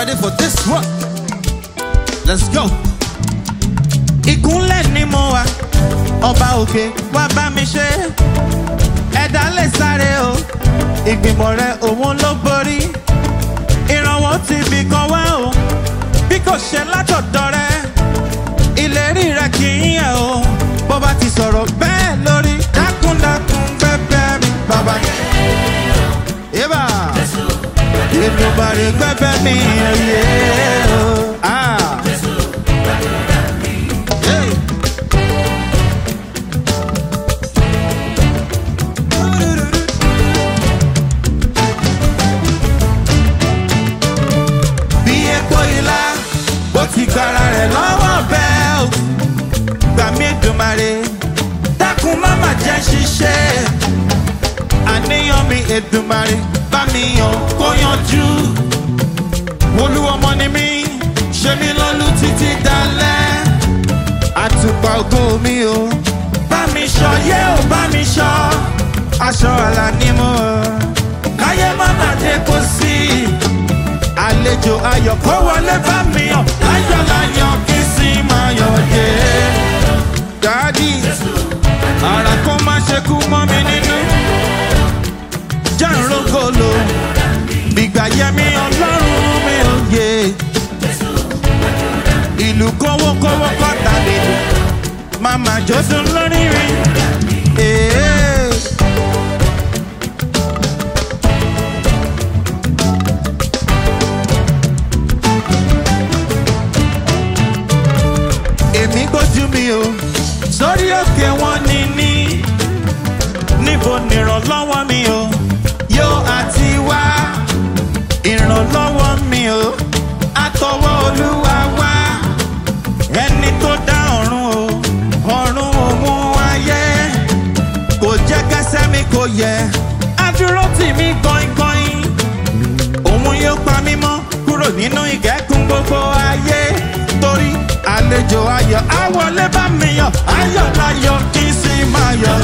ready for this one? Let's go. ìkúnlẹ̀ ni mo wà ọba òkè wá bá mi ṣe ẹ̀dá lè sáré o ìgbìmọ̀ rẹ òun ló borí ìrànwọ́ ti bì kan wá o bí kò ṣe látọ̀dọ̀ rẹ ìlérí rẹ kì í yẹ o bó bá ti sọ̀rọ̀ bẹ́ẹ̀ lórí dákúndákún bẹ́ẹ̀ mi bàbá. Eba ìdùnbàrè gbẹ́bẹ́ mi ẹ̀yẹ o. Ah. Hey. bí epo ilá bó ti gbára rẹ̀ lọ́wọ́ bẹ́ẹ̀ o gbà mí Èdùmàrè dákun má má jẹ́ ṣiṣẹ́ àníyàn mi Èdùmàrè bá mi yàn kó yanjú olúwọmọ ni mí ṣe mí lọ́lú títí dalẹ́ àtùpà ògo mi o bá mi ṣọ yé o bá mi ṣọ aṣọ àlà ni mo káyé má má dé kó sí àlejò ayọ̀ kó wọlé bá mi yàn ayọ̀ láyọ̀ kí sì máa yọ̀ dé. dádì ara kó má ṣe kú mọ́ mi nínú jàǹrógolo gbígbà yẹmi ọlọ́run mi ò yé ìlú kówókówó kọ́ta lè lò màmá jọ́sùn lórí rí. Ee. èmi gbójú mi o sórí òkè wọn ní ní níbo nìrànlọ́wọ́ mi o yóò àti wá ìrànlọ́wọ́ mi o àtọwọ́ olúwa wá ẹni tó dá ọ̀run o ọ̀run òun ayé kò jẹ́ kẹsẹ́ mi kò yẹ adúró tì mí gbọ̀ngbọ̀n òun yóò pa mí mọ́ kúrò nínú ìkẹ́kùn gbogbo ayé torí àlejò ayọ̀ àwọlé bá mi yọ̀ ayọ̀ láyọ̀ kí n sì máa yọ̀.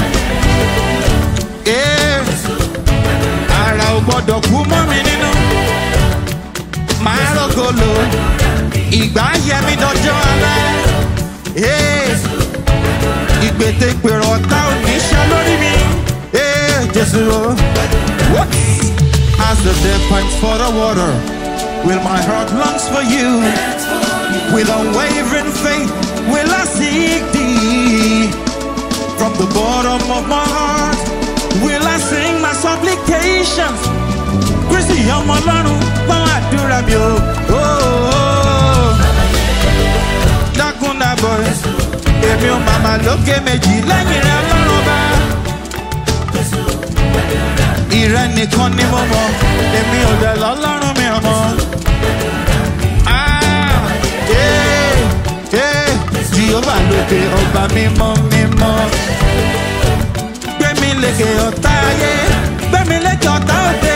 Ee, ara ò gbọ́dọ̀ kú mọ́ mi nínú máa rògolo ìgbà yẹ mi dọjọ́ alẹ́. Ee, ìgbètègbèrò ọ̀tá ò ní ṣe lórí mi. Ee, Jésù o. What? As the dead pipes for the water, will my heart longs for you. With unwavering faith, will I seek thee. From the bottom of my heart, will I sing my supplications. Kristi ọmọ ọlọ́run gbọ́n àdúrà mi o. Oh, oh. Dákúndàbọ̀ èmi ò màmá lókè méjì lẹ́yìn rẹ̀ ọlọ́run bá. Ìrẹ́ nìkan ni mo mọ̀, èmi ò dẹ̀ lọ́lọ́run mi ọmọ. Ah, eh, eh, Jehova lókè ọba mímọ́ mímọ́. Gbẹ̀mí lékè ọ̀tá ayé, gbẹ̀mí lékè ọ̀tá òde.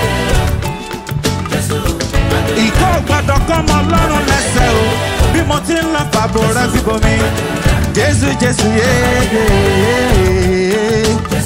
Ìkọ́ gbọ́dọ̀ kọ́ ọmọ ọlọ́run lẹ́sẹ̀ o, bí mo ti ń lọ fàbọ̀ rẹ síbò mi. Jésù Jésù yéé.